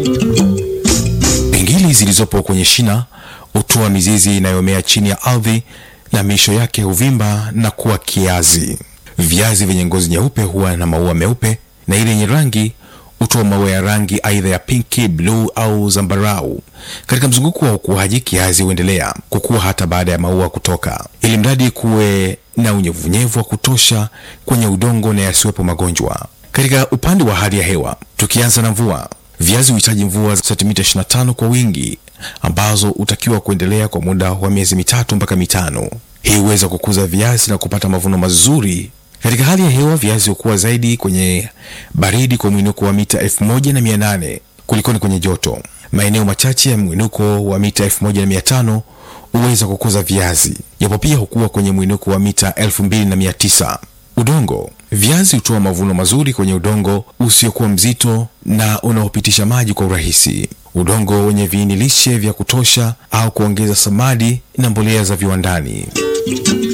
Pingili zilizopo kwenye shina hutoa mizizi inayomea chini ya ardhi na miisho yake huvimba na kuwa kiazi. Viazi vyenye ngozi nyeupe huwa na maua meupe na ile yenye rangi hutoa maua ya rangi aidha ya pinki, bluu au zambarau. Katika mzunguko wa ukuaji, kiazi huendelea kukua hata baada ya maua kutoka, ili mradi kuwe na unyevunyevu wa kutosha kwenye udongo na yasiwepo magonjwa. Katika upande wa hali ya hewa, tukianza na mvua, viazi huhitaji mvua za sentimita 25 kwa wingi ambazo hutakiwa kuendelea kwa muda wa miezi mitatu mpaka mitano. Hii huweza kukuza viazi na kupata mavuno mazuri. Katika hali ya hewa, viazi hukua zaidi kwenye baridi kwa mwinuko wa mita 1800 kulikoni kwenye joto. Maeneo machache ya mwinuko wa mita 1500 huweza kukuza viazi, japo pia hukua kwenye mwinuko wa mita 2900. Udongo. Viazi hutoa mavuno mazuri kwenye udongo usiokuwa mzito na unaopitisha maji kwa urahisi. Udongo wenye viini lishe vya kutosha au kuongeza samadi na mbolea za viwandani.